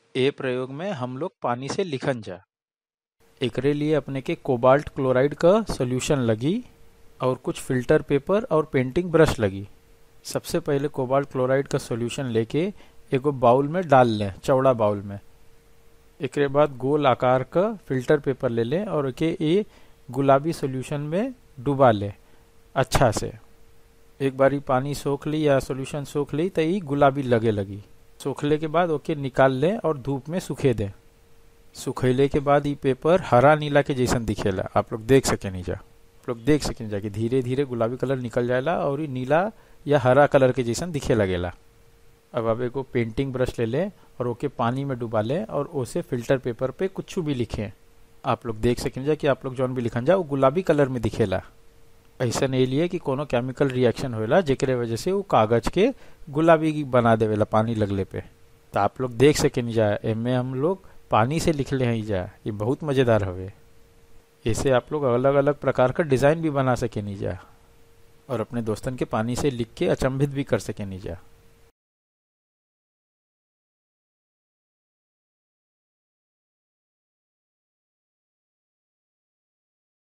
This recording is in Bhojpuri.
ए प्रयोग में हम लोग पानी से लिखन जा एकरे लिए अपने के कोबाल्ट क्लोराइड का सोल्यूशन लगी और कुछ फिल्टर पेपर और पेंटिंग ब्रश लगी सबसे पहले कोबाल्ट क्लोराइड का सोल्यूशन लेके एगो बाउल में डाल लें चौड़ा बाउल में एकरे बाद गोल आकार का फिल्टर पेपर ले लें और एके ये गुलाबी सोल्यूशन में डुबा लें अच्छा से एक बारी पानी सोख ली या सोल्यूशन सोख ली तो ये गुलाबी लगे लगी सोखले के बाद ओके निकाल लें और धूप में सूखे दें सुखैले के बाद ये पेपर हरा नीला के जैसन दिखेला आप लोग देख सके नहीं जा आप लोग देख सके जा कि धीरे धीरे गुलाबी कलर निकल जाएला और ये नीला या हरा कलर के जैसन दिखे लगेला अब आप एगो पेंटिंग ब्रश ले लें और ओके पानी में डुबा लें और उसे फिल्टर पेपर पे कुछ भी लिखें आप लोग देख सकें जा कि आप लोग जौन भी लिखन जा वो गुलाबी कलर में दिखेला ऐसा नहीं लिए कि कोनो केमिकल रिएक्शन होएला जेकरे वजह से वो कागज के गुलाबी बना देवेला पानी लगले पे तो आप लोग देख सके नहीं जा एमे हम लोग पानी से लिख ले हैं जा ये बहुत मज़ेदार हवे ऐसे आप लोग अलग अलग प्रकार का डिज़ाइन भी बना सके नहीं जा और अपने दोस्तन के पानी से लिख के अचंभित भी कर सके नहीं जा